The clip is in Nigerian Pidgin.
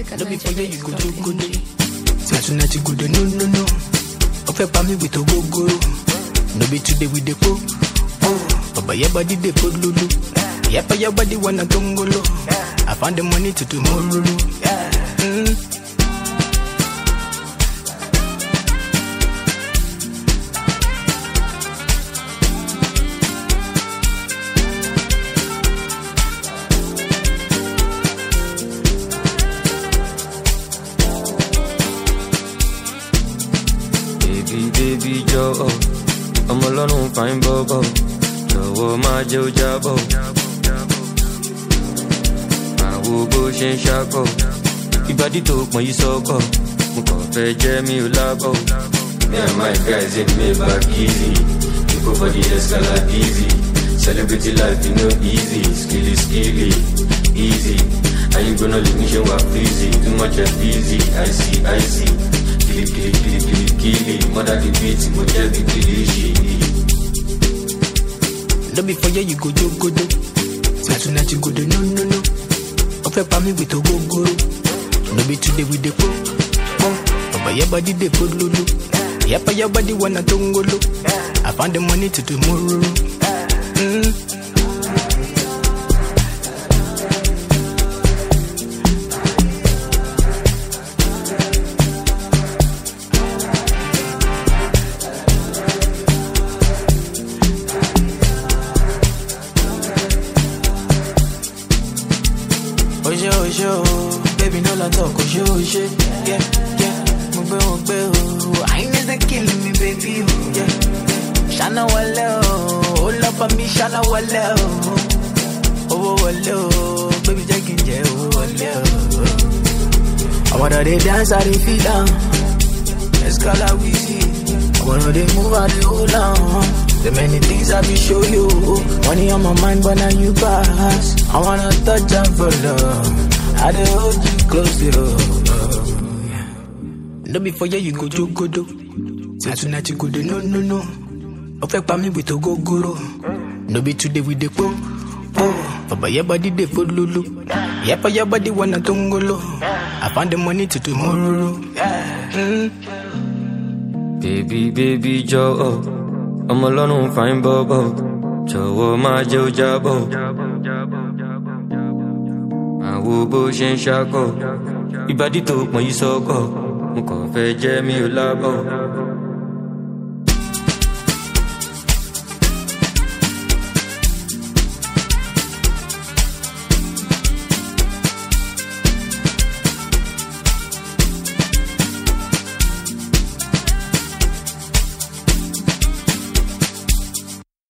music at No be for you, you go do NigerBase.ng. good. Say tonight you go do no no no. O fẹ́ pa mí with ogogoro. No be today we dey po. Baba your body dey put lulu. Yapa your body wanna tongolo. I found the money to tomorrow. Mm. Baby, baby, jọ̀wọ́ ọmọ ọlọ́run fine bọ́bọ̀ jọ̀wọ́ máa jẹ́ ó jábọ̀. Àwo bó ṣe ń ṣakọ̀, ìbàdí tó pọ̀n yìí sọ́kọ̀, mo kàn fẹ́ jẹ́ mi ò lábọ̀. Me and my guys in Maybach easy, we go for the Escalade easy. Celebrity life, you know easy, skilly, skilly, easy. Are you gonna leave me show up easy? Too much of easy, I see, I see. Kili, kili, kili, kili, kili. Mother the beat, mo jẹ́ bí kili ṣe. No be for you, you go do good. Say tonight you go do no no no. O fẹ́ pa mí with ogogoro. No be today we dey po. Baba your body dey put lulu. Yapa your body wanna tongolo. I found the money to tomorrow. Mm. Oṣé oṣé o, baby no la talk oṣé oṣé. Yeah, yeah, mo gbé wọn gbé o. Àyìnbó ṣe kill me baby o. Yeah, ṣáná wọlé o, ó lọ bá mi ṣáná wọlé o. Owó wọlé o, baby jẹ́ kí n jẹ owó wọlé o. Àwọn ọ̀dọ́ dey dance, I dey feel am. Escala wheezy. Àwọn ọ̀dọ́ dey move, I dey hold am. The many things I be show you. Money on my mind, but now you pass. I wanna touch and for love. I dey hold you close, yo. No be for you, you go do go do. Say tonight you go do no no no. O fẹ́ pa mí with ogogoro. No be today we dey po. po. Baba your body dey put lulu. Yapa your body wanna tongolo. I found the money to tomorrow. Mm. Baby, baby, jọ̀wọ́ ọmọ ọlọ́run fine bọ́bọ̀ jọ̀wọ́ máa jẹ́ ó jábọ̀. Àwo bó ṣe ń ṣakọ̀, ìbàdí tó pọ̀n yìí sọ́kọ̀, mo kàn fẹ́ jẹ́ mi ò lábọ̀.